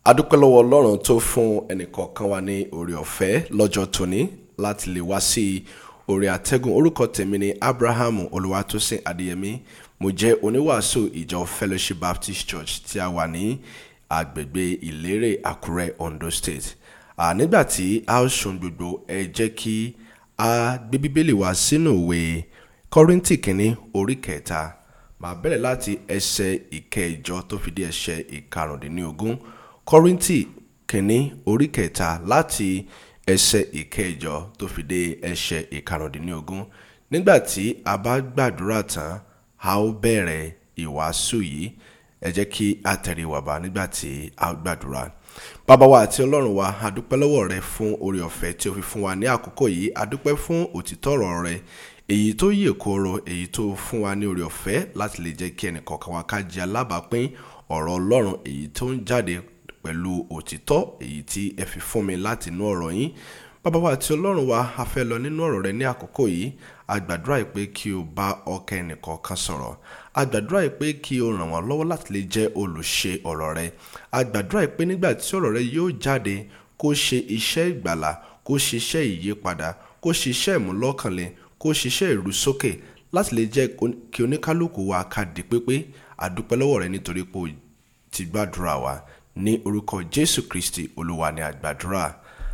adúpẹ́ lọ́wọ́ ọlọ́run tó fún ẹnìkọ̀ọ̀kan wa ní oore ọ̀fẹ́ lọ́jọ́ tóní láti lè wá sí orí àtẹ́gùn orúkọ tèmi ni abrahamu olùwàtòsìn adéyẹmí mo jẹ́ oníwàásù ìjọ fellowship baptist church tí a wà ní agbègbè ìlérè àkúrẹ́ ondo state à nígbà tí a ó sùn gbogbo ẹ jẹ́ kí a gbé bíbélì wá sínú ìwé kọ́ríntì kínní orí kẹta màá bẹ̀rẹ̀ láti ẹsẹ̀ ìkẹjọ tó fi dé ẹsẹ̀ ìkarùndínlógún kọ́ríntì kínní orí kẹta láti ẹsẹ̀ ìkẹjọ tó fi dé ẹsẹ̀ ìkarùndínlógún nígbà tí a bá gbàdúrà tán a ó bẹ̀rẹ̀ ìwàásù yìí ẹ jẹ́ kí a tẹ̀lé wàbá nígbà tí a gbàdúrà bàbá wa àti ọlọ́run wa a dúpẹ́ lọ́wọ́ rẹ fún oore ọ̀fẹ́ tí o fi fún wa ní àkókò yìí a dúpẹ́ fún òtítọ́ ọ̀rọ̀ rẹ èyí tó yè kooro èyí tó fún wa ní oore ọ̀fẹ́ láti lè jẹ́ kí ẹnìkọ̀ọ̀kan wa ká jẹ́ alábàápín ọ̀rọ̀ ọlọ́run èyí tó ń jáde pẹ̀lú òtítọ́ èyí tí ẹ fi fún mi láti inú ọ̀rọ̀ yín bàbá wa àti ọlọ́run wa a fẹ́ lọ nínú ọ̀rọ̀ rẹ ní àkókò yìí a gbàdúrà yìí pé kí o bá ọkàn ẹnìkọ̀ọ̀kan sọ̀rọ̀ a gbàdúrà yìí pé kí o ràn wọ́n lọ́wọ́ láti lè jẹ́ olùṣe ọ̀rọ̀ rẹ a gbàdúrà yìí pé nígbà tí ọ̀rọ̀ rẹ yóò jáde kó ṣe iṣẹ́ ìgbàlà kó ṣe iṣẹ́ ìyípadà kó ṣe iṣẹ́ ìmúlọ́kànlé kó ṣe iṣẹ́ ìrúsókè láti lè jẹ́ kí oníkálukú wa ká di pépé a dúpẹ́ lọ́wọ́ rẹ nítorí pé o ti gbàdúrà wa ní orúkọ jésù kristi olúwa ni àgbàdúrà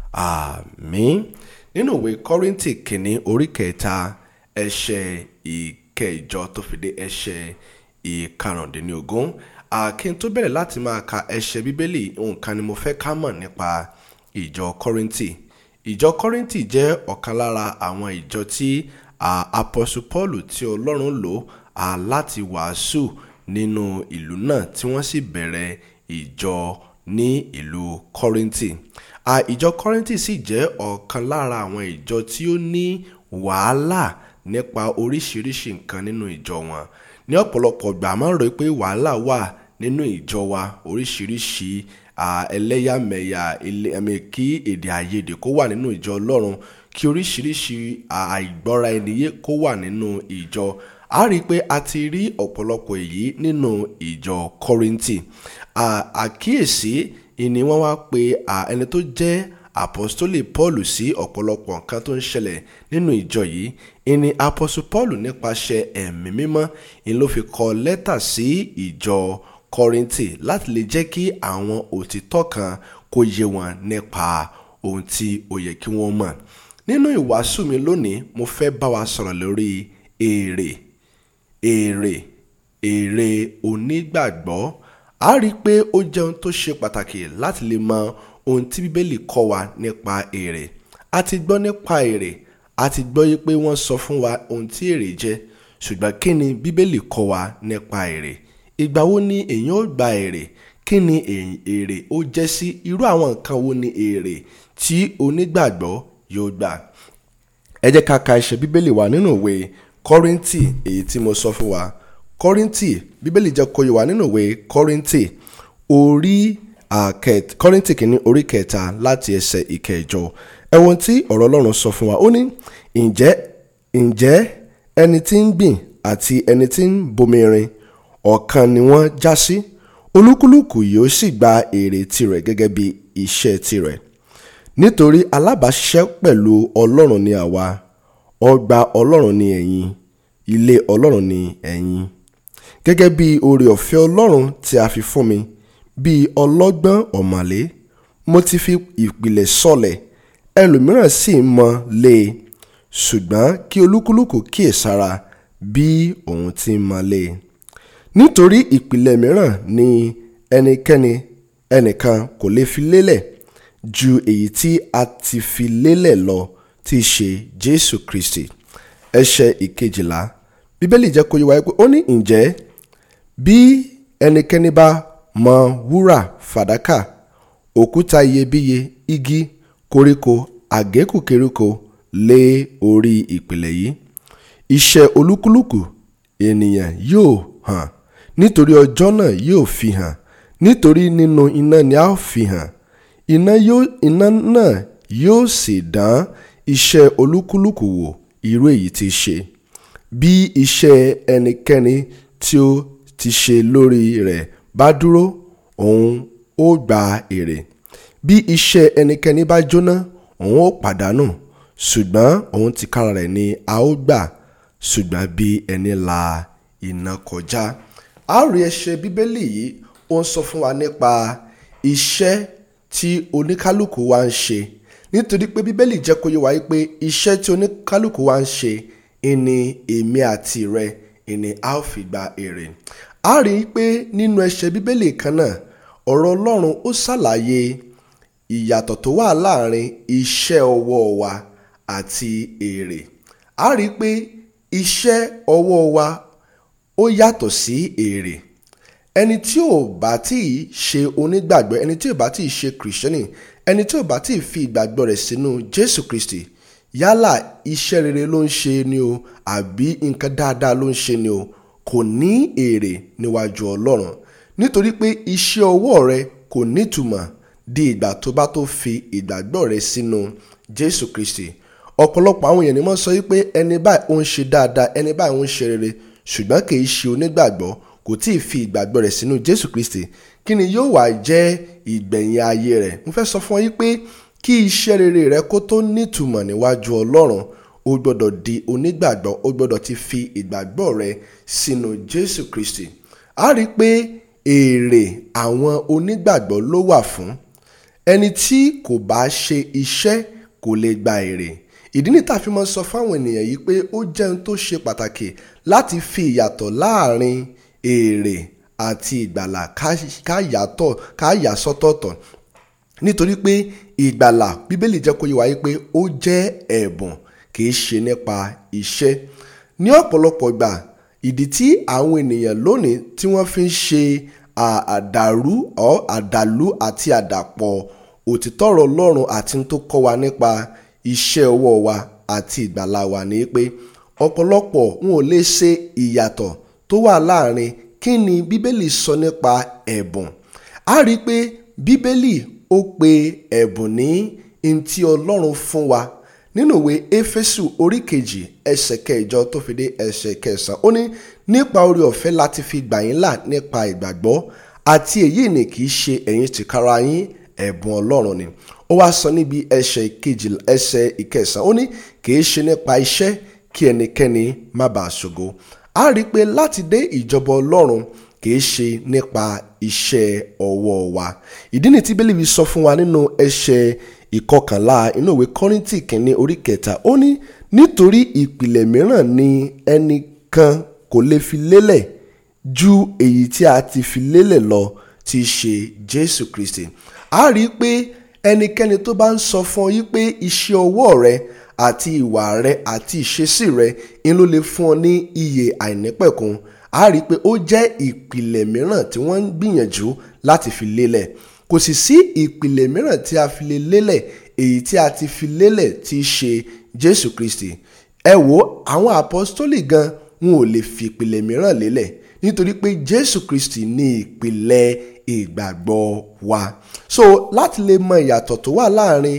àmín nínú ìwé kọ́ríntì kìíní orí kẹta ẹsẹ̀ ìkẹjọ tó fi dé ẹsẹ̀ ìkarùndínlógún àkín tó bẹ̀rẹ̀ láti máa ka ẹsẹ̀ bíbélì nǹkan ni mo fẹ́ ká mọ̀ nípa ìjọ kọ́ríntì ìjọ kọ́ríntì jẹ́ ọ̀kan lára àwọn ìjọ tí apọ́sù paul tí ọlọ́run lò láti wàásù nínú ìlú náà tí wọ́n sì bẹ̀rẹ̀ ìjọ ní ìlú kọ́ríntì ìjọ kọ́ríntì sì jẹ́ ọ̀kan lára àwọn ìjọ tí ó ní wàhálà nípa oríṣiríṣi nǹkan nínú ìjọ wọn ní ọ̀pọ̀lọpọ̀ gbà máa ń rò pé wàhálà wà nínú ìjọ wa oríṣiríṣi ẹlẹ́yàmẹ̀yà ẹ̀mí kí èdè àìyedè kó wà nínú ìjọ ọlọ́run kí oríṣiríṣi àìgbọ́ra ẹniyé kó wà nínú ìjọ a rí i pé a ti rí ọ̀pọ̀lọpọ̀ èyí nínú ìjọ kọ́ríntì àkíyèsí ìní wọ́n wá pe ẹni tó jẹ́ apostoli paul sí ọ̀pọ̀lọpọ̀ nǹkan tó ń ṣẹlẹ̀ nínú ìjọ yìí ìní apostle paul nípasẹ̀ ẹ̀mí mímọ́ ìní ló fi kọ lẹ́tà sí ìjọ kọ́ríntì láti lè jẹ́ kí àwọn òtítọ́ kan kó yé wọn nípa ohun tí ó yẹ kí wọ́n mọ̀ nínú ìwàásù mi lónìí mo fẹ́ bá wa sọ̀rọ̀ lórí èrè èrè èrè onígbàgbọ́ a rí i pé ó jẹ́ ohun tó ṣe pàtàkì láti lè mọ ohun tí bíbélì kọ́ wa nípa èrè a ti gbọ́ nípa èrè a ti gbọ́ yí pé wọ́n sọ fún wa ohun tí èrè jẹ́ ṣùgbọ́n kí ni bíbélì kọ́ wa nípa èrè ìgbà wo ni èèyàn ó gba èrè kí ni èrè ó jẹ́ sí irú àwọn nǹkan wo ni èrè tí onígbàgbọ́ yóò gbà ẹ jẹ́ ká ka ẹsẹ̀ bíbélì wa nínú ìwé kọ́ríntì èyí tí mo sọ fún wa kọ́ríntì bíbélì jẹ́ kó yé wa nínú ìwé kọ́ríntì orí kọ́ríntì kìíní orí kẹta láti ẹsẹ̀ ìkẹjọ ẹ̀wọ̀n tí ọ̀rọ̀ ọlọ́run sọ fún wa ó ní ǹjẹ́ ǹjẹ́ ẹni tí ń gbìn àti ẹni tí ń bomirin ọ̀kan ni wọ́n já sí olúkúlùkù yóò sì gba èrè tirẹ̀ gẹ́gẹ́ bí iṣẹ́ tirẹ̀ nítorí alábàáṣiṣẹ́ pẹ̀lú ọlọ́run ni àwa ọgbà ọlọ́run ni ẹ̀yin ilé ọlọ́run ni ẹ̀yin gẹ́gẹ́ bí oore ọ̀fẹ́ ọlọ́run tí a fi fún mi bí ọlọ́gbọ́n ọ̀mọ̀lé mo ti fi ìpìlẹ̀ sọlẹ̀ ẹlòmíràn sì mọ lé e ṣùgbọ́n kí olúkúlùkù kíyèsára bí òun ti mọ lé e nítorí ìpìlẹ̀ mìíràn ni ẹnikẹ́ni ẹnìkan kò lè fi lélẹ̀ ju èyí tí a ti fi lélẹ̀ lọ tí í ṣe Jésù Kristi ẹsẹ̀ ìkejìlá bíbélì jẹ́ kó yé wa pé ó ní ǹjẹ́ bí ẹnikẹ́ni bá mọ wúrà fàdákà òkúta iyebíye igi koríko àgékù keríko lé orí ìpìlẹ̀ yìí iṣẹ́ olúkúlùkù ènìyàn yóò hàn nítorí ọjọ́ náà yóò fi hàn nítorí nínú iná ni a ó fi hàn iná náà yóò sì dán iṣẹ́ olúkúlùkù wò irú èyí tí ṣe bí iṣẹ́ ẹnikẹ́ni tí ó ti ṣe lórí rẹ̀ bá dúró òun ó gba èrè bí iṣẹ́ ẹnikẹ́ni bá jóná òun ó pàdánù ṣùgbọ́n òun tìkára rẹ̀ ni a ó gbà ṣùgbọ́n bí ẹni la iná kọjá a ó rí ẹsẹ̀ bíbélì yìí ó ń sọ fún wa nípa iṣẹ́ tí oníkálukú wa ń ṣe nítorí pé bíbélì jẹ́ kó yé wa pé iṣẹ́ tí oníkálukú wa ń ṣe ìní èmi àti rẹ ìní a ó fi gba èrè a rí i pé nínú ẹsẹ̀ bíbélì kan náà ọ̀rọ̀ ọlọ́run ó ṣàlàyé ìyàtọ̀ tó wà láàrin iṣẹ́ ọwọ́ wa àti èrè a rí i pé iṣẹ́ ọwọ́ wa ó yàtọ̀ sí èrè ẹni tí ò bá tí ì ṣe onígbàgbọ́ ẹni tí ò bá tí ì ṣe kìrìsìtẹ́nì ẹni tí ò bá tí ì fi ìgbàgbọ́ rẹ̀ sínú jésù kristi yálà iṣẹ́ rere ló ń ṣe ni o àbí nǹkan dáadáa ló ń ṣe ni o kò ní èrè níwájú ọlọ́run nítorí pé iṣẹ́ ọwọ́ rẹ kò nítumọ̀ di ìgbà tó bá tó fi ìgbàgbọ́ rẹ sínú jésù kristi ọ̀pọ̀lọpọ̀ àwọn èèyàn ni wọ́n sọ wípé ẹni báyìí ó ń ṣe dáadáa ẹni báyìí ó ń ṣe rere ṣùgbọ́n kì í ṣe onígbàgbọ́ kò tí ì fi ìgbàgbọ́ rẹ̀ sínú jésù kristi kí ni yóò wá jẹ́ ìgbẹ̀yìn ayé rẹ̀ mo fẹ́ sọ fún ọ yí pé kí iṣẹ́ rere rẹ kó tó nítumọ̀ níwájú ọlọ́run o gbọ́dọ̀ di onígbàgbọ́ o gbọ́dọ̀ ti fi ìgbàgbọ́ rẹ sínú jésù kristi a rí i pé èrè àwọn onígbàgbọ́ ló wà fún ẹni tí kò bá ṣe iṣẹ́ kò lè gba èrè ìdí ní tàfi mọ́ sọ fáwọn ènìyàn yìí pé ó jẹ́ ohun tó ṣe pàtàkì láti fi ìyàtọ̀ láàrin èrè àti ìgbàlà ká yàtọ̀ ká yà sọ́tọ̀ọ̀tọ̀ nítorí pé ìgbàlà bíbélì jẹ́ kó yé wa pé ó jẹ́ ẹ̀bùn kìí ṣe nípa iṣẹ́ ní ọ̀pọ̀lọpọ̀ gbà ìdí tí àwọn ènìyàn lónìí tí wọ́n fi ń ṣe àdàrú ọ̀ àdàlú àti àdàpọ̀ òtítọ́ ọ̀rọ̀ Ọlọ́run àti tó kọ́ wa nípa iṣẹ́ ọwọ́ wa àti ìgbàlà wa ni pé ọ̀pọ̀lọpọ̀ wọn ò lè ṣe ìyàtọ̀ tó wà láàrin kí ni bíbélì sọ nípa ẹ̀bùn a rí i pé bíbélì ó pe ẹ̀bùn ní ntí ọlọ́run fún wa nínú ìwé éfésù orí kejì ẹsẹ̀ kẹjọ tó fi dé ẹsẹ̀ kẹsàn-án ó ní nípa oore ọ̀fẹ́ láti fi gbà yín là nípa ìgbàgbọ́ àti èyí ni kì í ṣe ẹ̀yin tìkára yín ẹ̀bùn ọlọ́run ni ó wá sọ níbi ẹsẹ̀ kejì ẹsẹ̀ ìkẹsàn-án ó ní kì í ṣe nípa iṣẹ́ kí ẹnikẹ́ni má bàa ṣògo a rí i pé láti dé ìjọba ọlọ́run kì í ṣe nípa iṣẹ́ ọwọ́ wa ìdí ni tí bíbélì sọ fún wa nínú ẹsẹ̀ ìkọkànlá inú ìwé kọ́ríntì kìíní orí kẹta ó ní nítorí ìpìlẹ̀ mìíràn ni ẹnìkan kò lè fi lélẹ̀ ju èyí tí a ti fi lélẹ̀ lọ tí í ṣe jésù kristi a rí i pé ẹnikẹ́ni tó bá ń sọ fún ọ yí pé iṣẹ́ ọwọ́ rẹ àti ìwà rẹ àti ìṣesí rẹ ń ló lè fún ọ ní iye àìnípẹ̀kun a rí i pé ó jẹ́ ìpìlẹ̀ mìíràn tí wọ́n ń gbìyànjú láti fi lélẹ̀ kò sì sí ìpìlẹ̀ mìíràn tí a fi lè lélẹ̀ èyí tí a ti fi lélẹ̀ tí í ṣe Jésù Kristi ẹ wo àwọn apọ́stólì gan wọn ò lè fi ìpìlẹ̀ mìíràn lélẹ̀ nítorí pé Jésù Kristi ní ìpìlẹ̀ ìgbàgbọ́ wa so láti lè mọ ìyàtọ̀ tó wà láàrin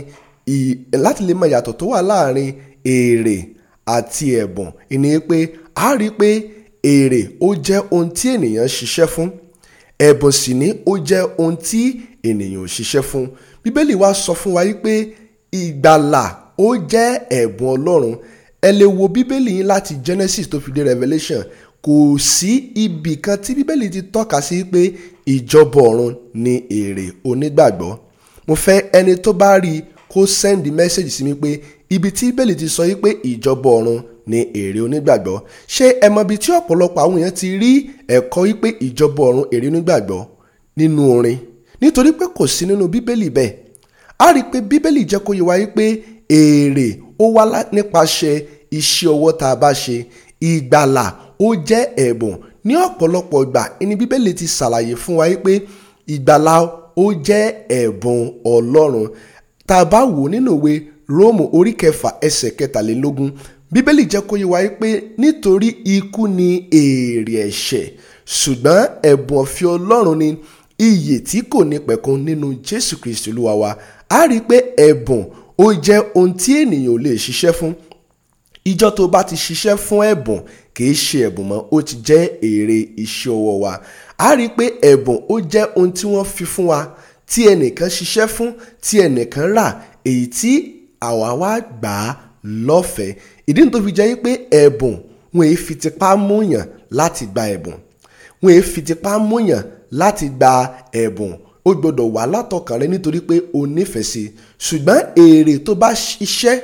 láti lè mọ ìyàtọ̀ tó wà láàrin èrè àti ẹ̀bùn ìní pé a rí i pé èrè ó jẹ́ ohun tí ènìyàn ṣiṣẹ́ fún ẹ̀bùn sì ni ó jẹ́ ohun tí ènìyàn ò ṣiṣẹ́ fún bíbélì wa sọ fún wa wípé ìgbàlà ó jẹ́ ẹ̀bùn ọlọ́run ẹ lè wo bíbélì yín láti Genesis tó fi dé Revelation kò sí ibì kan tí bíbélì ti tọ́ka sí pé ìjọba ọ̀run ni èrè onígbàgbọ́ mo fẹ́ ẹni tó bá rí i kó send message sí mi pé ibi tí bíbélì ti sọ yí pé ìjọba ọ̀run ni èrè onígbàgbọ́ ṣé ẹ mọ ibi tí ọ̀pọ̀lọpọ̀ àwọn èèyàn ti rí ẹ̀kọ́ yí pé ìjọba ọ̀run èrè onígbàgbọ́ nínú orin nítorí pé kò sí nínú bíbélì bẹ́ẹ̀ a rí i pé bíbélì jẹ́ kó yé wa yí pé èrè ó wá nípasẹ̀ iṣẹ́ ọwọ́ tá a bá ṣe ìgbàlà ó jẹ́ ẹ̀bùn ní ọ̀pọ̀lọpọ̀ ìgbà ní bíbélì ti ṣàlàyé fún wa yí pé ìgbàlà ó jẹ́ ẹ̀bùn ọlọ́run tá a bá wò nínú ìwé róòmù orí kẹfà ẹsẹ̀ kẹtàlélógún bíbélì jẹ́ kó yé wa pé nítorí ikú ni èrè ẹ̀ṣẹ̀ ṣùgbọ́n ẹ̀bùn ọ̀fẹ́ ọlọ́run ni iyè tí kò ní pẹ̀kun nínú jésù kristi olúwa wa a rí i pé ẹ̀bùn ó jẹ́ ohun tí ènìyàn ò lè ṣiṣẹ́ fún ìjọ tó bá ti ṣiṣẹ́ fún ẹ̀bùn kìí ṣe ẹ̀bùn mọ́ ó ti jẹ́ èrè iṣẹ́ ọwọ́ wa a rí i pé ẹ̀bùn ó jẹ́ ohun tí wọ́n fi fún wa tí ẹnìkan ṣiṣẹ́ fún tí ẹnìkan rà èyí tí àwa wá gbà á lọ́fẹ̀ẹ́ ìdí nìyí tó fi jẹ́ pé ẹ̀bùn wọn èé fi tipá múyàn láti gba ẹ̀bùn wọn èé fi tipá múyàn láti gba ẹ̀bùn ó gbọdọ̀ wà látọkàn rẹ nítorí pé o nífẹ̀ẹ́ sí i ṣùgbọ́n èrè tó bá ṣiṣẹ́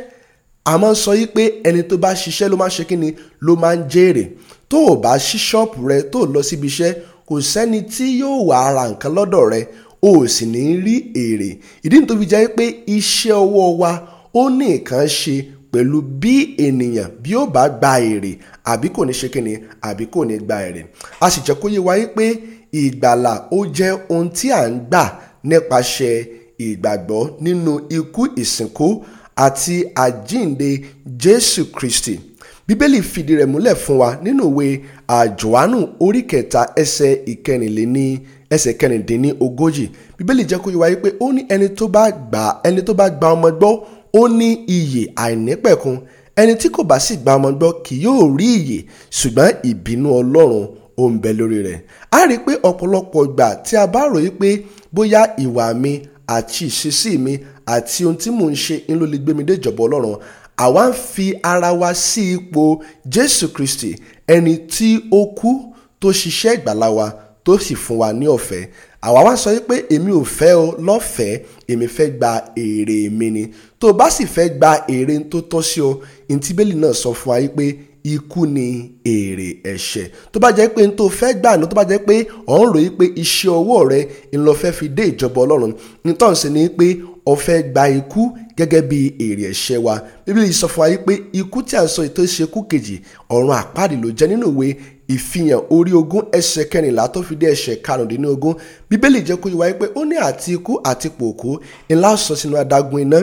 a máa ń sọ yí pé ẹni tó bá ṣiṣẹ́ ló máa ń ṣe kí ni ló máa ń jèrè tó o bá ṣí ṣọ́ọ̀pù rẹ tó o lọ síbi iṣẹ́ kò sẹ́ni tí yóò wá ra nǹkan lọ́dọ̀ rẹ o ò sì ní rí èrè ìdí nìyí tó fi jẹ́ pé iṣẹ́ ọwọ́ wa ó ní nǹkan ṣe pẹ̀lú bí ènìyàn bí ó bá gba èrè àbí kò ní ṣe kí ni àbí kò ní gba èrè a sì jẹ́ kó yé wa yí pé ìgbàlà ó jẹ́ ohun tí à ń gbà nípasẹ̀ ìgbàgbọ́ nínú ikú ìsìnkú àti àjínde Jésù Kristi bíbélì fìdí rẹ̀ múlẹ̀ fún wa nínú ìwé àjòhánù orí kẹta ẹsẹ̀ ìkẹrìnléní ẹsẹ̀ kẹrìndínní ogójì bíbélì jẹ́ kó yé wa pé ó ní ẹni tó bá gbà ẹni tó bá gba ọmọ gbọ́ ó ní iyè àìnípẹ̀kun ẹni tí kò bá sì gba ọmọ gbọ́ kì yóò rí iyè ṣùgbọ́n ìbínú Ọlọ́run ó ń bẹ lórí rẹ̀ a rí i pé ọ̀pọ̀lọpọ̀ ìgbà tí a bá ròyìn pé bóyá ìwà mi àti ìṣesí mi àti ohun tí mò ń ṣe ń ló lè gbé mi dé ìjọba Ọlọ́run àwa ń fi ara wa sí ipò Jésù Kristi ẹni tí ó kú tó ṣiṣẹ́ ìgbàlá wa tó sì fún wa ní ọ̀fẹ́ àwa wá sọ pé èmi ò fẹ́ ọ lọ́fẹ̀ẹ́ èmi fẹ́ gba èrè mi ni tó o bá sì fẹ́ gba èrè tó tọ́ sí ọ ìtìbélì náà sọ fún wa pé ikú ni èrè ẹ̀ṣẹ̀ tó bá jẹ́ pé n tó fẹ́ gbà ní tó bá jẹ́ pé ọ̀ ń ròyìn pé iṣẹ́ ọwọ́ rẹ ń lọ fẹ́ fi dé ìjọba ọlọ́run nítorí sí ni pé o fẹ́ gba ikú gẹ́gẹ́ bí èrè ẹ̀ṣẹ̀ wa bíbélì sọ fún wa pé ikú tí a ń sọ ètò ìṣekú kejì ọ̀run àpáàdì ló jẹ́ nínú ìwé ìfihàn orí ogún ẹsẹ̀ kẹrìnlá tó fi dé ẹsẹ̀ karùndínlógún bíbélì jẹ́ kó yé wa pé ó ní àti ikú àti pòkú ńlá sọ sínú adágún iná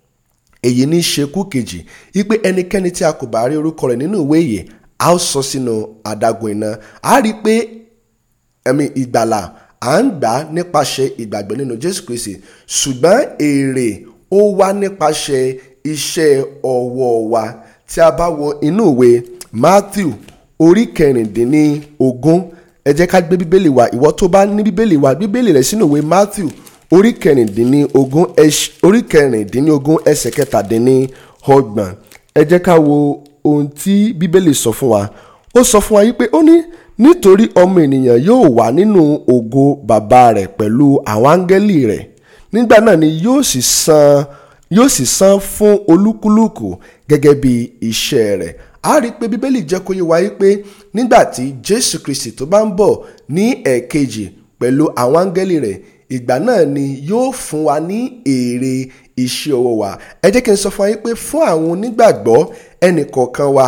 èyí ní ṣekú kejì wípé ẹnikẹ́ni tí a kò bá rí orúkọ rẹ̀ nínú ìwé yìí a ó sọ sínú adágún iná a rí i pé ẹ̀mí ìgbàlà à ń gbà nípasẹ̀ ìgbàgbọ́ nínú Jésù Kristi ṣùgbọ́n èrè ó wá nípasẹ̀ iṣẹ́ ọwọ́ wa tí a bá wo inú ìwé Matthew orí kẹrìndínlógún ẹ jẹ́ ká gbé bíbélì wa ìwọ tó bá ní bíbélì wa bíbélì rẹ̀ sínú ìwé Matthew orí kẹrìndínlógún orí kẹrìndínlógún ẹsẹ̀ kẹtàdínlọ́gbọ̀n ẹ jẹ́ ká wo ohun tí bíbélì sọ fún wa ó sọ fún wa yìí pé ó ní nítorí ọmọ ènìyàn yóò wà nínú ògo bàbá rẹ̀ pẹ̀lú àwọn áńgẹ́lì rẹ̀ nígbà náà ni yóò sì san yóò sì san fún olúkúlùkù gẹ́gẹ́ bí iṣẹ́ rẹ̀ a rí i pé bíbélì jẹ́ kó yé wa yìí pé nígbà tí jésù kristi tó bá ń bọ̀ ní ẹ̀ẹ̀kejì pẹ̀lú àwọn áńgẹ́lì rẹ̀ ìgbà náà ni yóò fún wa ní èrè iṣẹ́ ọwọ́ wa ẹ jẹ́ kí n sọ fún wa yín pé fún àwọn onígbàgbọ́ ẹnìkọ̀ọ̀kan wa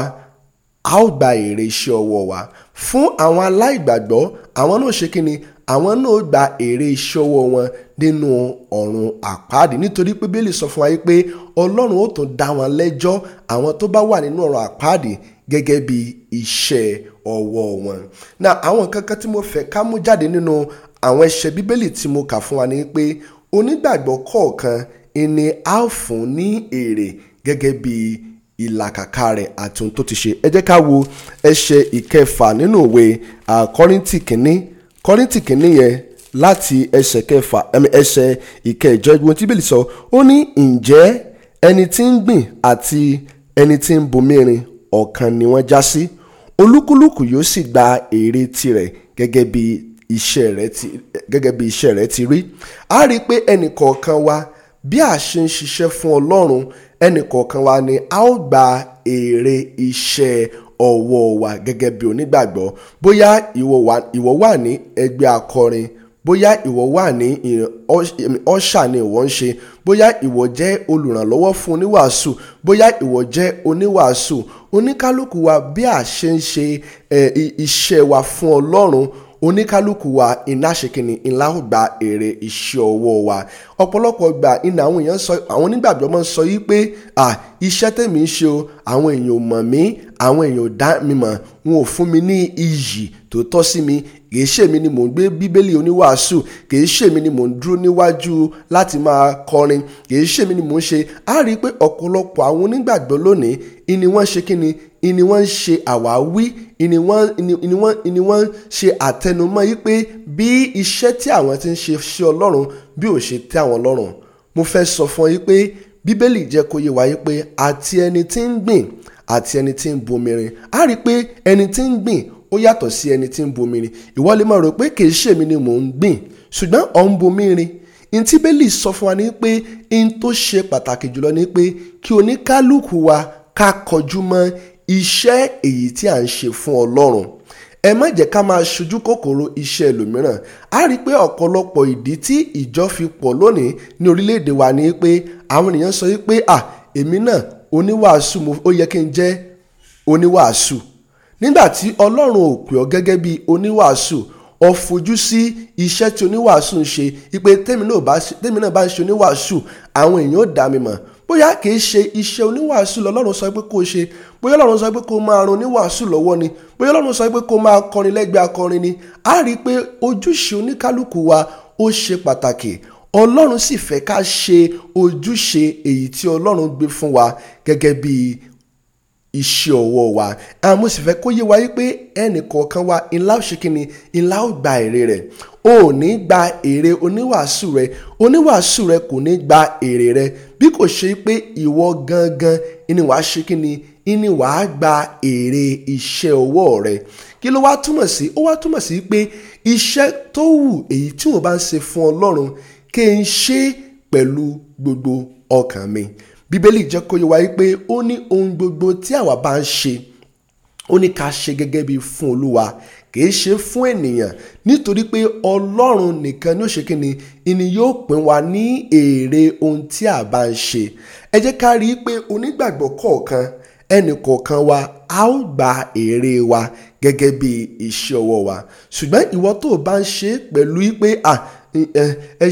a ó gba èrè iṣẹ́ ọwọ́ wa fún àwọn aláìgbàgbọ́ àwọn náà ṣe kí ni àwọn náà gba èrè iṣẹ́ ọwọ́ wọn nínú ọ̀run àpáàdì nítorí pé bíbélì sọ fún wa yín pé ọlọ́run ó tún dá wọn lẹ́jọ́ àwọn tó bá wà nínú ọ̀run àpáàdì gẹ́gẹ́ bí iṣẹ́ ọwọ́ wọn. na àwọn kankan tí mo fẹ́ ká mú jáde nínú àwọn ẹsẹ̀ bíbélì tí mo kà fún wa ni pé onígbàgbọ́ kọ̀ọ̀kan ìní a ó fún ní èrè gẹ́gẹ́ bí ìlàkàkà rẹ̀ àti ohun tó ti ṣe ẹ jẹ́ ká wo ẹsẹ̀ ìkẹfà nínú ìwé kọ́ríntì kìíní kọ́ríntì kìíní yẹn láti ẹsẹ̀ kẹfà ẹsẹ̀ ìkẹjọ ìgbìmọ̀ tí bíbélì sọ ó ní ǹjẹ́ ẹni tí ń gbìn àti ẹni tí ń bomirin ọ̀kan ni wọ́n já sí olúkúlùkù yóò sì gba èrè tirẹ̀ gẹ́gẹ́ bí iṣẹ́ rẹ̀ ti gẹ́gẹ́ bí iṣẹ́ rẹ̀ ti rí a rí i pé ẹnì kọ̀ọ̀kan wa bí a ṣe ń ṣiṣẹ́ fún ọlọ́run ẹnì kọ̀ọ̀kan wa ni a ó gba èrè iṣẹ́ ọwọ́ wa gẹ́gẹ́ bí onígbàgbọ́ bóyá ìwọ wà ní ẹgbẹ́ akọrin bóyá ìwọ wà ní ọ̀ṣà ni ìwọ ń ṣe bóyá ìwọ jẹ́ olùrànlọ́wọ́ fún oníwàásù bóyá ìwọ jẹ́ oníwàásù oníkálukú wa bí a ṣe ń ṣe iṣẹ́ wa fún ọlọ́run oníkálukú wa iná ṣèkìní ńlá ó gba èrè iṣẹ́ ọwọ́ wa ọ̀pọ̀lọpọ̀ gbà iná àwọn èèyàn sọ àwọn onígbàgbọ́ máa ń sọ yí pé iṣẹ́ tèmi ń ṣe o àwọn èèyàn ò mọ̀ mí àwọn èèyàn ò dá mi mọ̀ wọn ò fún mi ní iyì tó tọ́ sí mi kìí ṣèmi ni mò ń gbé bíbélì oníwàásù kìí ṣèmi ni mò ń dúró níwájú láti máa kọrin kìí ṣèmi ni mò ń ṣe á rí i pé ọ̀pọ̀lọpọ̀ àwọn onígbàgbọ́ lónìí ìní wọ́n ṣe kí ni ìní wọ́n ń ṣe àwáwí ìní wọ́n ìní wọ́n ìní wọ́n ń ṣe àtẹnumọ́ yìí pé bí iṣẹ́ tí àwọn ti ń ṣe ṣe ọlọ́run bí ò ṣe tẹ́ àwọn lọ́rùn mo fẹ́ sọ fún yín pé bíbélì jẹ́ kó yé wa yìí pé àti ẹni tí ń gbìn àti ẹni tí ń bomirin á rí i pé ẹni tí ń gbìn ó yàtọ̀ sí ẹni tí ń bomirin ìwọ lè máa rò pé kì í ṣèmi ni mò ń gbìn ṣùgbọ́n ọ̀ ń bomirin ntí bẹ́lí sọ fún wa ní pé n tó ṣe pàtàkì jùlọ ní pé kí oníkálukú wa ká kọjú mọ́ iṣẹ́ èyí tí à ń ṣe fún ọlọ́run ẹ má jẹ́ ká máa ṣojú kòkòrò iṣẹ́ ẹlòmíràn á rí i pé ọ̀pọ̀lọpọ̀ ìdí tí ìjọ fi pọ̀ lónìí ní orílẹ̀-èdè wa ni pé àwọn ènìyàn sọ wípé à èmi náà oníwàásù ó yẹ kí n jẹ́ oníwàásù nígbà tí ọlọ́run ò pè ọ́ gẹ́gẹ́ bí oníwàásù ọ fojú sí iṣẹ́ tí oníwàásù ń ṣe ipe tèmi náà bá ń ṣe oníwàásù àwọn èèyàn ò dá mi mọ̀ bóyá kìí ṣe iṣẹ́ oníwàásù lọ́lọ́run sọ pé kó o ṣe bóyá ọlọ́run sọ pé kó o máa ran oníwàásù lọ́wọ́ ni bóyá ọlọ́run sọ pé kó o máa kọrin lẹ́gbẹ̀ẹ́ akọrin ni a rí i pé ojúṣe oníkálukú wa ó ṣe pàtàkì ọlọ́run sì fẹ́ ká ṣe ojúṣe èyí tí ọlọ́run gbé fún wa gẹ́gẹ́ bí iṣẹ́ ọwọ́ wa àmọ́ sì fẹ́ kó yé wa wípé ẹnì kọ̀ọ̀kan wa ńlá òṣèkínni ńlá ò gba èrè rẹ̀ o ò ní gba èrè oníwàásù rẹ oníwàásù rẹ kò ní gba èrè rẹ bí kò ṣe pé ìwọ gangan ni wàá ṣe kí ni ni wàá gba èrè iṣẹ́ ọwọ́ rẹ kí ló wá túmọ̀ sí ó wá túmọ̀ sí pé iṣẹ́ tó wù èyí tí wọ́n bá ń ṣe fún ọlọ́run kí n ṣe pẹ̀lú gbogbo ọkàn mi bíbélì jẹ́ kó yé wa pé ó ní ohun gbogbo tí àwa bá ń ṣe ó ní ká ṣe gẹ́gẹ́ bí fún olúwa kìí ṣe fún ènìyàn nítorí pé ọlọ́run nìkan ní ó ṣe kí ni ìní yóò pín wa ní èrè ohun tí a bá ń ṣe ẹ jẹ́ ká rí i pé onígbàgbọ́ kọ̀ọ̀kan ẹnì kọ̀ọ̀kan wa a ó gba èrè wa gẹ́gẹ́ bí iṣẹ́ ọwọ́ wa ṣùgbọ́n ìwọ tó o bá ń ṣe pẹ̀lú pé ẹ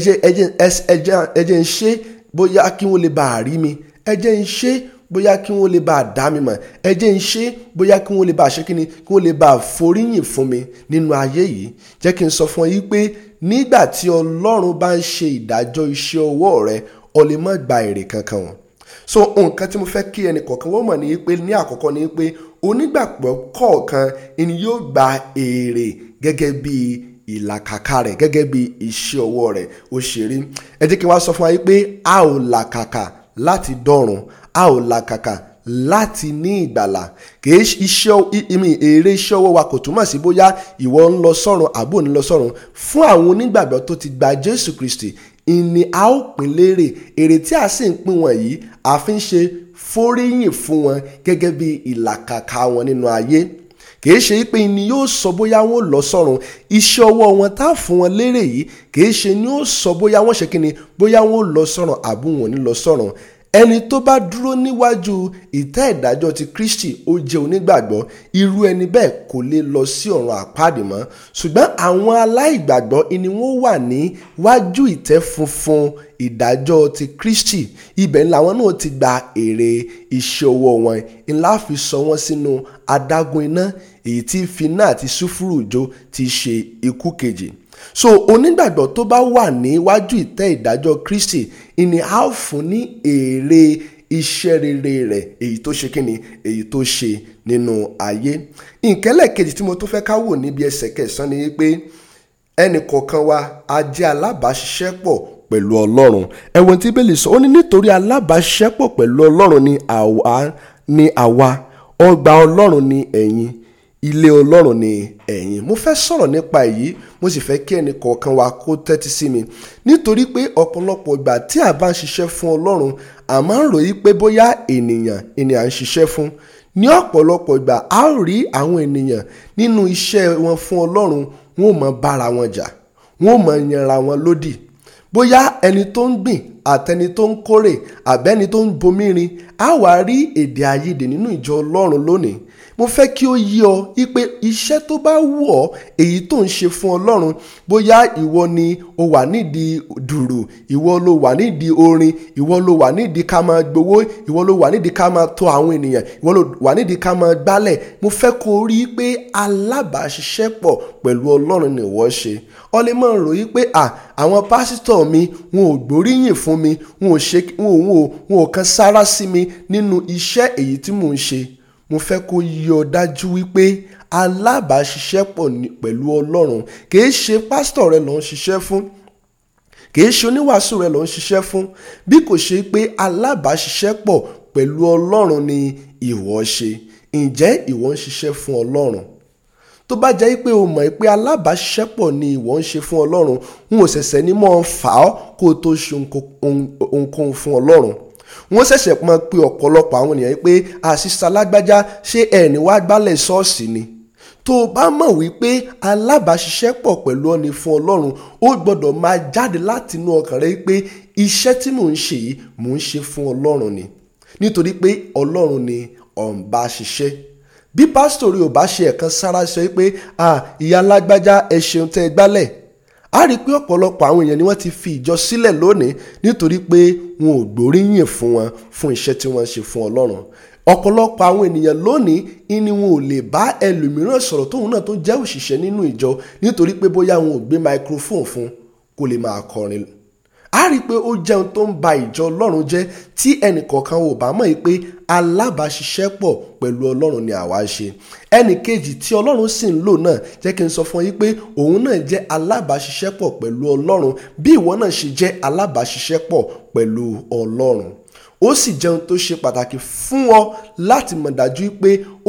jẹ́ ń ṣe bóyá kí wọ́n lè bá a rí mi ẹ jẹ́ ń ṣe bóyá kí wọ́n lè bá a dá mi mọ̀ ẹ jẹ́ ń ṣe bóyá kí wọ́n lè bá a ṣe kí ni kí wọ́n lè bá a foríyìn fún mi nínú ayé yìí jẹ́ kí n sọ fún ọ yìí pé nígbà tí ọlọ́run bá ń ṣe ìdájọ́ iṣẹ́ ọwọ́ rẹ ọ lè má gba èrè kankan wọn so nǹkan tí mo fẹ́ kí ẹnì kọ̀ọ̀kan wọ́n mọ̀ ní pé ní àkọ́kọ́ ni pé onígbàgbọ́ kọ̀ọ̀kan ni yóò gba èrè gẹ́gẹ́ bí ìlàkàkà rẹ̀ gẹ́gẹ́ bí iṣẹ́ ọwọ́ rẹ̀ ó ṣe rí ẹ jẹ́ kí n wá sọ fún wa yìí pé a ò làkàkà láti dọ̀run a ò làkàkà láti ní ìgbàlà kìí iṣẹ́ ìmì èrè iṣẹ́ ọwọ́ wa kò túmọ̀ sí bóyá ìwọ ń lọ sọ́run àbò ń lọ sọ́run fún àwọn onígbàgbọ́ tó ti gba Jésù Kristi ìní a ó pín lérè èrè tí a sì ń pín wọn yìí a fi ń ṣe foríyìn fún wọn gẹ́gẹ́ bí ìlàkàkà wọn nínú ayé kìí ṣe pé ni yóò sọ bóyá wọn lọ sọ́run iṣẹ́ ọwọ́ wọn tá a fún wọn lérè yìí kìí ṣe ni yóò sọ bóyá wọn ṣe kíni bóyá wọn lọ sọ́run àbí wọn ò ní lọ sọ́run ẹni tó bá dúró níwájú ìtẹ́ ìdájọ́ ti Kristi ó jẹ́ onígbàgbọ́ irú ẹni bẹ́ẹ̀ kò lè lọ sí ọ̀run àpáàdì mọ́ ṣùgbọ́n àwọn aláìgbàgbọ́ ni wọ́n wà níwájú ìtẹ́ funfun ìdájọ́ ti Kristi ibẹ̀ làwọn náà ti gba èrè iṣẹ́ ọwọ́ wọn ńlá fi sọ wọ́n sínú adágún iná èyí tí finá àti sùfúrù jó ti ṣe ikú kejì so onígbàgbọ́ tó bá wà níwájú ìtẹ́ ìdájọ́ Kristi ìní a ó fún ní èrè iṣẹ́ rere rẹ̀ èyí tó ṣe kíni èyí tó ṣe nínú ayé ìkẹ́lẹ̀ kejì tí mo tó fẹ́ ká wò níbi ẹsẹ̀ kẹsàn-án ni pé ẹnì kọ̀ọ̀kan wa a jẹ́ alábàáṣiṣẹ́pọ̀ pẹ̀lú Ọlọ́run ẹ̀wọ̀n tí bẹ́ẹ̀ lè sọ ó ní nítorí alábàáṣiṣẹ́pọ̀ pẹ̀lú Ọlọ́run ni àwa ni àwa ọgbà Ọlọ́run ni ẹ̀yin ilé ọlọ́run ni ẹ̀yin mo fẹ́ sọ̀rọ̀ nípa èyí mo sì fẹ́ kí ẹnì kọ̀ọ̀kan wa kó tẹ́tí sí mi nítorí pé ọ̀pọ̀lọpọ̀ ìgbà tí a bá ń ṣiṣẹ́ fún ọlọ́run a máa ń ròyìn pé bóyá ènìyàn ènìyàn ń ṣiṣẹ́ fún ní ọ̀pọ̀lọpọ̀ ìgbà a ó rí àwọn ènìyàn nínú iṣẹ́ wọn fún ọlọ́run wọn ò mọ bára wọn jà wọn ò mọ yanra wọn lódì bóyá ẹni tó ń gbìn àtẹni tó ń kórè àbẹ́ni tó ń bomirin á wà rí èdè àìyedè nínú ìjọ ọlọ́run lónìí mo fẹ́ kí ó yí ọ wípé iṣẹ́ tó bá wù ọ́ èyí tó ń ṣe fún ọlọ́run bóyá ìwọ ni o wà nídìí dùrù ìwọ ló wà nídìí orin ìwọ ló wà nídìí ká máa gbowó ìwọ ló wà nídìí ká máa tọ́ àwọn ènìyàn ìwọ ló wà nídìí ká máa gbálẹ̀ mo fẹ́ kó o rí i pé alábàáṣiṣẹ́pọ̀ pẹ̀lú ọlọ́run ni ìwọ ṣe ọ lè máa ròyìn pé à àwọn pásítọ̀ mi wọn ò gbóríyìn fún mi wọn ò ṣe wọn ò wọn ò kan sára sí mi nínú iṣẹ́ èyí tí mò ń ṣe mo fẹ́ kó yọ dájú wípé alábàáṣiṣẹ́pọ̀ pẹ̀lú ọlọ́run kìí ṣe pásítọ̀ rẹ ló ń ṣiṣẹ́ fún kìí ṣe oníwàásù rẹ ló ń ṣiṣẹ́ fún bí kò ṣe pé alábàáṣiṣẹ́pọ̀ pẹ̀lú ọlọ́run ni ìwọ ṣe ǹjẹ́ ìwọ ń ṣiṣẹ́ fún ọlọ́run tó bá jẹ́ pé o mọ̀ pé alábàáṣiṣẹ́pọ̀ ni ìwọ ń ṣe fún ọlọ́run n ò ṣẹ̀ṣẹ̀ ní mọ́ fà ọ́ kó o tó ṣe ohunkóhun fún ọlọ́run wọ́n ṣẹ̀ṣẹ̀ pọn pé ọ̀pọ̀lọpọ̀ àwọn ènìyàn pé àṣìṣe alágbájá ṣé ẹni wá gbálẹ̀ ṣọ́ọ̀ṣì ni tó o bá mọ̀ wípé alábàáṣiṣẹ́pọ̀ pẹ̀lú ọ̀nì fún ọlọ́run ó gbọ́dọ̀ máa jáde láti inú ọkàn rẹ pé iṣẹ́ tí mò ń ṣe yìí mò ń ṣe fún ọlọ́run ni nítorí pé ọlọ́run ni ọ̀nba ṣiṣẹ́ bí pásítọ̀ rí ò bá ṣe ẹ̀kan sára sọ pé ìyá alágbájá ẹ ṣeun tẹ́ ẹ gbálẹ̀ a rí i pé ọ̀pọ̀lọpọ̀ àwọn èèyàn ni wọ́n ti fi ìjọ sílẹ̀ lónìí nítorí pé wọn ò gbóríyìn fún wọn fún iṣẹ́ tí wọ́n ṣe fún ọlọ́run ọ̀pọ̀lọpọ̀ àwọn ènìyàn lónìí ni wọn ò lè bá ẹlòmíràn sọ̀rọ̀ tóun náà tó jẹ́ òṣìṣẹ́ nínú ìjọ nítorí pé bóyá wọn ò gbé microphone fún kó lè máa kọrin a rí i pé ó jẹun tó ń ba ìjọ ọlọ́run jẹ́ tí ẹnìkọ̀ọ̀kan ò bá mọ̀ pé alábàáṣiṣẹ́pọ̀ pẹ̀lú ọlọ́run ni àwa ṣe ẹnì kejì tí ọlọ́run sì ń lò náà jẹ́ kí n sọ fún yín pé òun náà jẹ́ alábàáṣiṣẹ́pọ̀ pẹ̀lú ọlọ́run bí ìwọ náà ṣe jẹ́ alábàáṣiṣẹ́pọ̀ pẹ̀lú ọlọ́run ó sì jẹun tó ṣe pàtàkì fún ọ láti mọ̀ dájú pé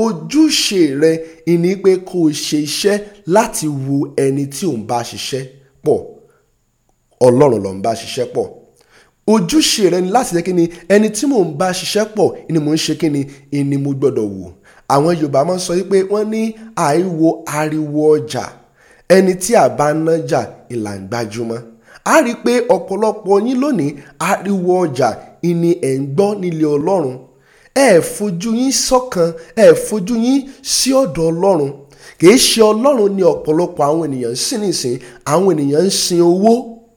ojúṣe rẹ ìní pé kó o ṣe iṣẹ́ láti wu ẹni tí ò ń bá ṣiṣẹ́ pọ̀ ọlọ́run ló ń bá ṣiṣẹ́ pọ̀ ojúṣe rẹ ni láti jẹ́ kí ni ẹni tí mò ń bá ṣiṣẹ́ pọ̀ ni mò ń ṣe kí ni ni mo gbọ́dọ̀ wò àwọn yorùbá máa ń sọ wípé wọ́n ní àìwo ariwo ọjà ẹni tí a bá nájà ìlà ń gbajúmọ̀ a rí i pé ọ̀pọ̀lọpọ̀ yín lónìí ariwo ọjà ìní ẹ̀ ń gbọ́ nílé ọlọ́run ẹ fojú yín sọ́kan ẹ fojú yín sí ọ̀dọ̀ ọlọ́run kìí ṣe ọlọ́run ní ọ̀pọ̀lọpọ̀ àwọn ènìyàn ń sìn nísìn àwọn ènìyàn ń sin owó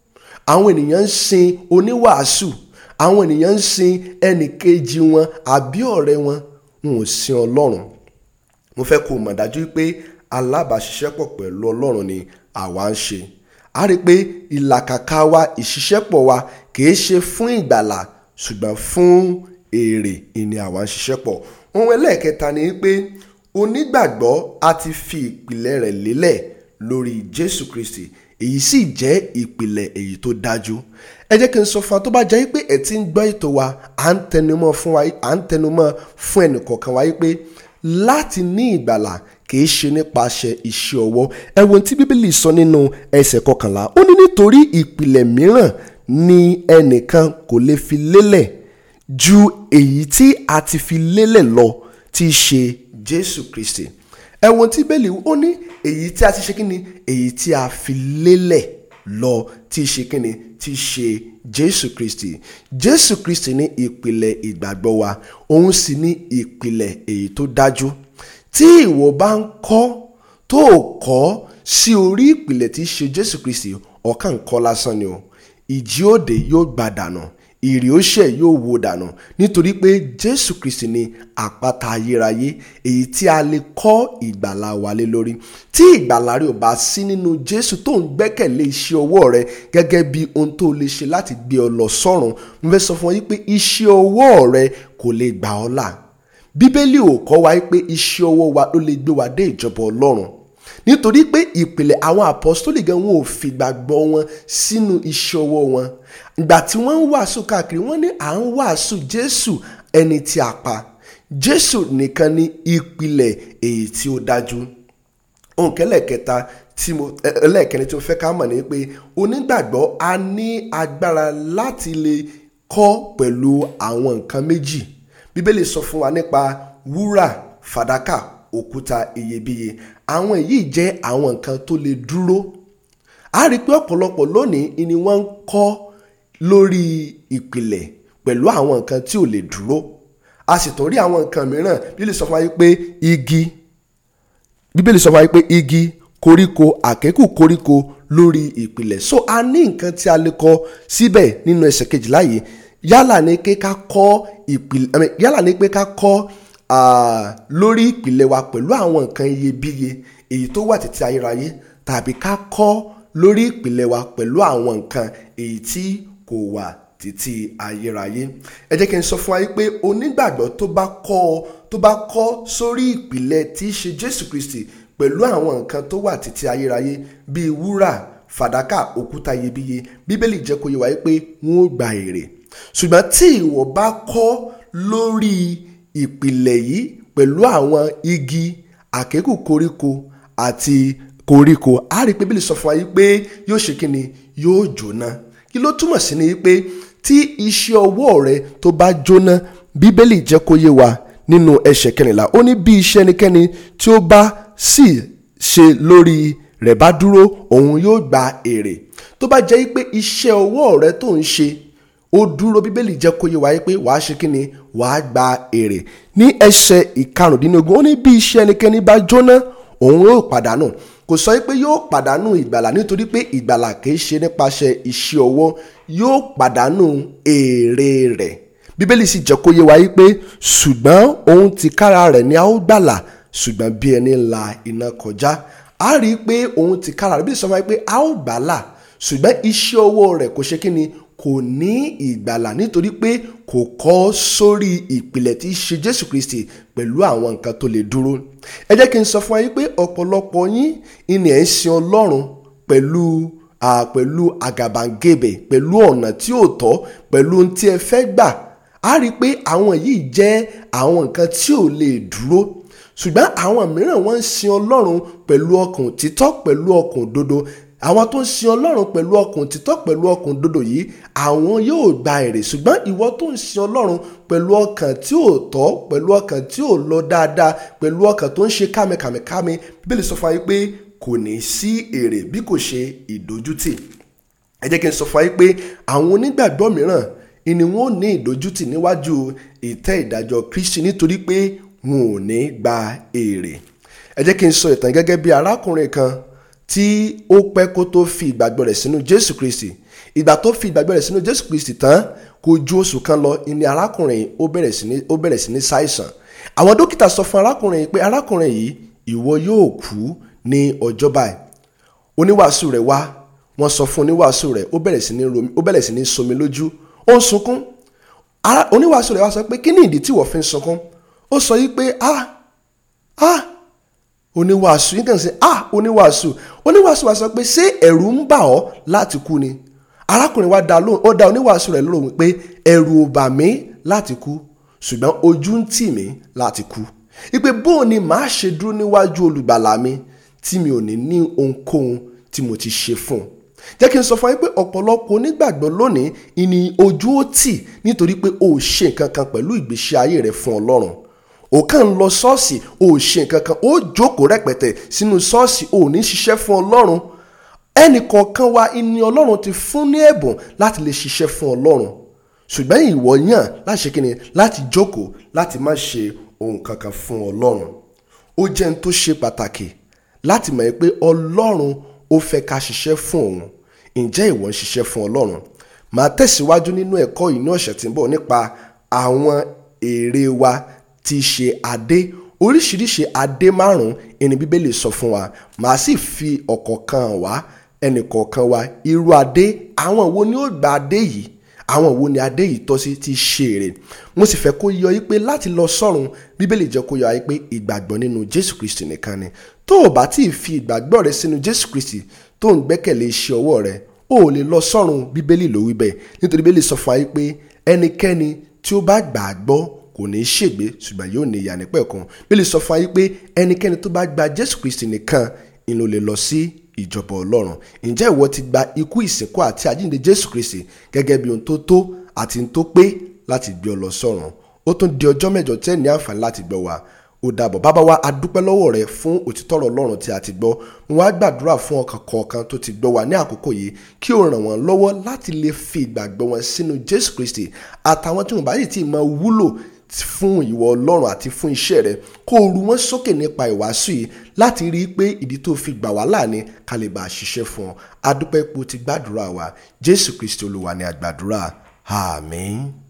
àwọn ènìyàn ń sin oníwàásù àwọn ènìyàn ń sin ẹnìkejì wọn àbí ọ̀rẹ́ wọn wọn ò sin ọlọ́run mo fẹ́ kó o mọ̀ dájú pé alábàáṣiṣẹ́pọ̀ pẹ̀lú ọlọ́run ni àwa ń ṣe a rí i pé ìlàkàkà wa ìṣiṣẹ́pọ̀ wa kìí ṣe fún ìgbàlà ṣùgbọ́n fún èrè ìní àwa ń ṣiṣẹ́pọ̀ ohun ẹlẹ́ẹ̀kẹta ni pé onígbàgbọ́ a ti fi ìpìlẹ̀ rẹ̀ lélẹ̀ lórí Jésù Kristi èyí sì jẹ́ ìpìlẹ̀ èyí tó dájú ẹ jẹ́ kí n sọ fún wa tó bá jẹ́ pé ẹ ti ń gbọ́ ètò wa à ń tẹnumọ́ fún wa à ń tẹnumọ́ fún ẹnìkọ̀ọ̀kan wa pé láti ní ìgbàlà kì í ṣe nípasẹ̀ iṣẹ́ ọwọ́ ẹ wo tí bíbélì sọ nínú ẹsẹ̀ kọkànlá ó ní nítorí ìpìlẹ̀ mìíràn ni ẹnìkan kò lè fi lélẹ̀ ju èyí tí a ti fi lélẹ̀ lọ tí í ṣe Jésù Kristi ẹ wo tí bíbélì ó ní èyí tí a ti ṣe kí ni èyí tí a fi lélẹ̀ lọ tí í ṣe kí ni tí í ṣe Jésù Kristi Jésù Kristi ní ìpìlẹ̀ ìgbàgbọ́ wa òun sì ní ìpìlẹ̀ èyí tó dájú tí ìwọ bá ń kọ́ tó o kọ́ sí orí ìpìlẹ̀ tí í ṣe Jésù Kristi ọ̀kan kọ́ lásán ni o ìjì òde yóò gbà dànù ìrì òṣè yóò wó dànù nítorí pé Jésù Kristi ni àpáta ayérayé èyí tí a lè kọ́ ìgbàlà wa lé lórí tí ìgbàlà rẹ ò bá sí nínú Jésù tó ń gbẹ́kẹ̀lé iṣẹ́ ọwọ́ rẹ gẹ́gẹ́ bí ohun tó lè ṣe láti gbé ọ lọ sọ́run mo fẹ́ sọ fún ọ yí pé iṣẹ́ ọwọ́ rẹ kò lè gbà ọ́ là bíbélì ò kọ́ wa pé iṣẹ́ ọwọ́ wa ló lè gbé wa dé ìjọba ọlọ́run nítorí pé ìpìlẹ̀ àwọn àpọ́stólì gan wọn ò fìgbàgbọ́ wọn sínú iṣẹ́ ọwọ́ wọn ìgbà tí wọ́n ń wàásù káàkiri wọ́n ní à ń wàásù jésù ẹni tí a pa jésù nìkan ní ìpìlẹ̀ èyí tí ó dájú ohun kẹlẹ́kẹta tí mo ẹlẹ́ẹ̀kẹrin tí mo fẹ́ ká mọ̀ ni pé onígbàgbọ́ a ní agbára láti lè kọ́ pẹ̀lú àwọn nǹkan méjì bíbélì sọ fún wa nípa wúrà fàdákà òkúta iyebíye àwọn èyí jẹ́ àwọn nǹkan tó lè dúró a rí i pé ọ̀pọ̀lọpọ̀ lónìí ni wọ́n ń kọ́ lórí ìpìlẹ̀ pẹ̀lú àwọn nǹkan tí ò lè dúró a sì tún rí àwọn nǹkan mìíràn bíbélì sọ fún wa pé igi bíbélì sọ fún wa pé igi koríko àkékù koríko lórí ìpìlẹ̀ so a ní nǹkan tí a lè kọ síbẹ̀ nínú ẹsẹ̀ kejìlá yìí yálà ní pé ká kọ́ ìpìlẹ̀ yálà ní pé ká kọ́ lórí ìpìlẹ̀ wa pẹ̀lú àwọn nǹkan iyebíye èyí tó wà títí ayérayé tàbí ká kọ́ lórí ìpìlẹ̀ wa pẹ̀lú àwọn nǹkan èyí tí kò wà títí ayérayé ẹ jẹ́ kí n sọ fún wa pé onígbàgbọ́ tó bá kọ́ tó bá kọ́ sórí ìpìlẹ̀ tí í ṣe Jésù Kristi pẹ̀lú àwọn nǹkan tó wà títí ayérayé bíi wúrà fàdákà òkúta iyebíye bíbélì jẹ́ kó yé wa pé wọ́n ó gba èrè ṣùgbọ́n tí ìwọ bá kọ́ lórí ìpìlẹ̀ yìí pẹ̀lú àwọn igi àkékù koríko àti koríko a rí i pé bíbélì sọ fún wa yìí pé yóò ṣe kí ni yóò jóná kí ló túmọ̀ sí ni pé tí iṣẹ́ ọwọ́ rẹ tó bá jóná bíbélì jẹ́ kó yé wa nínú ẹsẹ̀ kẹrìnlá ó ní bí iṣẹ́ ẹnikẹ́ni tí ó bá sì ṣe lórí rẹ̀ bá dúró òun yóò gba èrè tó bá jẹ́ pé iṣẹ́ ọwọ́ rẹ tó ń ṣe ó dúró bíbélì jẹ́ kó yé wa pé wàá ṣe kí ni wàá gba èrè ní ẹsẹ̀ ìkarùndínlógún ó ní bí iṣẹ́ ẹnikẹ́ni bá jóná òun yóò pàdánù kò sọ pé yóò pàdánù ìgbàlà nítorí pé ìgbàlà kìí ṣe nípasẹ̀ iṣẹ́ ọwọ́ yóò pàdánù èrè rẹ̀ bíbélì sì jẹ́ kó yé wa pé ṣùgbọ́n òun ti kára rẹ̀ ni a ó gbàlà ṣùgbọ́n bí ẹni la iná kọjá a rí i pé òun ti kára rẹ̀ bí sọ fún wa pé a ó gbàlà ṣùgbọ́n iṣẹ́ ọwọ́ rẹ̀ kò ṣe kí ni kò ní ìgbàlà nítorí pé kò kọ́ sórí ìpìlẹ̀ tí í ṣe Jésù Kristi pẹ̀lú àwọn nǹkan tó lè dúró ẹ jẹ́ kí n sọ fún wa yín pé ọ̀pọ̀lọpọ̀ yín ìní ẹ̀ ń sin Ọlọ́run pẹ̀lú pẹ̀lú àgàbàǹgebè pẹ̀lú ọ̀nà tí ò tọ́ pẹ̀lú ohun tí ẹ fẹ́ gbà á rí i pé àwọn yìí jẹ́ àwọn nǹkan tí ò lè dúró ṣùgbọ́n àwọn mìíràn wọ́n ń sin Ọlọ́run pẹ̀lú ọkàn òtítọ́ pẹ̀lú ọkàn òdodo àwọn tó ń sin ọlọ́run pẹ̀lú ọkàn títọ́ pẹ̀lú ọkàn dodo yìí àwọn yóò gba èrè ṣùgbọ́n ìwọ tó ń sin ọlọ́run pẹ̀lú ọkàn tí ò tọ́ pẹ̀lú ọkàn tí ò lọ dáadáa pẹ̀lú ọkàn tó ń ṣe kámẹ́kámẹ́kámẹ́ bíbélì sọ fún wa pé kò ní sí èrè bí kò ṣe ìdójútì ẹ jẹ́ kí n sọ fún wa pé àwọn onígbàgbọ́ mìíràn ni wọn ò ní ìdójútì níwájú ìtẹ́ ìdájọ́ Kristi nítorí pé wọn ò ní gba èrè ẹ jẹ́ kí n sọ ìtàn gẹ́gẹ́ bí arákùnrin kan tí ó pẹ́ kó tó fi ìgbàgbọ́ rẹ̀ sínú Jésù Kristi ìgbà tó fi ìgbàgbọ́ rẹ̀ sínú Jésù Kristi tán kò ju oṣù kan lọ ni arákùnrin ó bẹ̀rẹ̀ sí ní ó bẹ̀rẹ̀ sí ní ṣàìsàn àwọn dókítà sọ fún arákùnrin yìí pé arákùnrin yìí ìwọ yóò kú ní ọjọ́ báyìí oníwàásù rẹ̀ wá wọ́n sọ fún oníwàásù rẹ̀ ó bẹ̀rẹ̀ sí ní romi ó bẹ̀rẹ̀ sí ní somi lójú ó ń sunkún oníwàásù rẹ̀ wá sọ pé kí ni ìdí tí wọ́n fi ń sunkún ó sọ yìí pé ah ah oníwàásù yín kàn sí ah oníwàásù oníwàásù wa sọ pé ṣé ẹ̀rù ń bà ọ́ láti kú ni arákùnrin wa dá lóhùn ó dá oníwàásù rẹ̀ lóhùn pé ẹ̀rù ò bà mí láti kú ṣùgbọ́n ojú ń tì mí láti kú ipe bóun ni màá ṣe dúró níwájú olùgbàlà mi tí mi ò ní ní ohunkóhun tí mo ti ṣe fún un jẹ́ kí n sọ fún yín pé ọ̀pọ̀lọpọ̀ onígbàgbọ́ lónìí ìní ojú ó tì nítorí pé o ò ṣe nǹkan kan pẹ̀lú ìgbésí ayé rẹ fún Ọlọ́run ò kàn ń lọ ṣọ́ọ̀ṣì ò ṣe nǹkan kan ó jókòó rẹpẹtẹ sínú ṣọ́ọ̀ṣì ò ní ṣiṣẹ́ fún ọlọ́run ẹnì kọ̀ọ̀kan wa ni ọlọ́run ti fún ní ẹ̀bùn láti lè ṣiṣẹ́ fún ọlọ́run ṣùgbọ́n ìwọ yàn láti ṣe kíni láti jókòó láti má ṣe ohun kankan fún ọlọ́run ó jẹ́ n tó ṣe pàtàkì láti mọ̀ pé ọlọ́run ó fẹ́ ká ṣiṣẹ́ fún òun ǹjẹ́ ìwọ ń ṣiṣẹ́ fún ọlọ́run màá tẹ̀síwájú nínú ẹ̀kọ́ yìí ní ọ̀sẹ̀ tí ń bọ̀ nípa àwọn èrè wa tí í ṣe adé oríṣiríṣi adé márùn ẹni bíbélì sọ fún wa màá sì fi ọ̀kọ̀ọ̀kan wá ẹnì kọ̀ọ̀kan wa irú adé àwọn wo ni ó gba adé yìí àwọn wo ni adé yìí tọ́ sí ti ṣe èrè mo sì fẹ́ kó yọ yí pé láti lọ sọ́run bíbélì jẹ́ kó yọ yí pé ìgbàgbọ́ nínú jésù kristi nìkan ni tó o bá tí ì fi ìgbàgbọ́ rẹ sínú jésù kristi tó ń gbẹ́kẹ̀lé iṣẹ́ ọwọ́ rẹ o ò lè lọ sọ́run bíbélì ló wí bẹ́ẹ̀ nítorí bíbélì sọ fún wa yí pé ẹnikẹ́ni tí ó bá gbà á gbọ́ kò ní í ṣègbé ṣùgbọ́n yóò ní ìyà nípẹ̀kun bíbélì sọ fún wa yí pé ẹnikẹ́ni tó bá gba jésù kristi nìkan ni ló lè lọ sí ìjọba ọlọ́run ǹjẹ́ ìwọ ti gba ikú ìsìnkú àti àjíǹde jésù kristi gẹ́gẹ́ bí ohun tó tó àti ohun tó pé láti gbé ọ lọ sọ́run ó tún di ọjọ́ mẹ́jọ tẹ́ ní àǹfààní láti gbọ́ wa ó dàbọ̀ bàbá wa a dúpẹ́ lọ́wọ́ rẹ fún òtítọ́rọ̀ ọlọ́run tí a ti gbọ́ wọn á gbàdúrà fún ọkàn kọ̀ọ̀kan tó ti gbọ́ wa ní àkókò yìí kí o ràn wọ́n lọ́wọ́ láti lè fi ìgbàgbọ́ wọn sínú jésù kristi àtàwọn tí wọn bá yìí ti máa wúlò fún ìwọ ọlọ́run àti fún iṣẹ́ rẹ kó o ru wọn sókè nípa ìwàásù yìí láti rí i pé ìdí tó fi gbà wá láàní ká lè bá a ṣiṣẹ́ fún ọ adúpẹ́ ipò ti gbàdúrà wa jésù kristi olúwa ni àgbàdúrà àmín.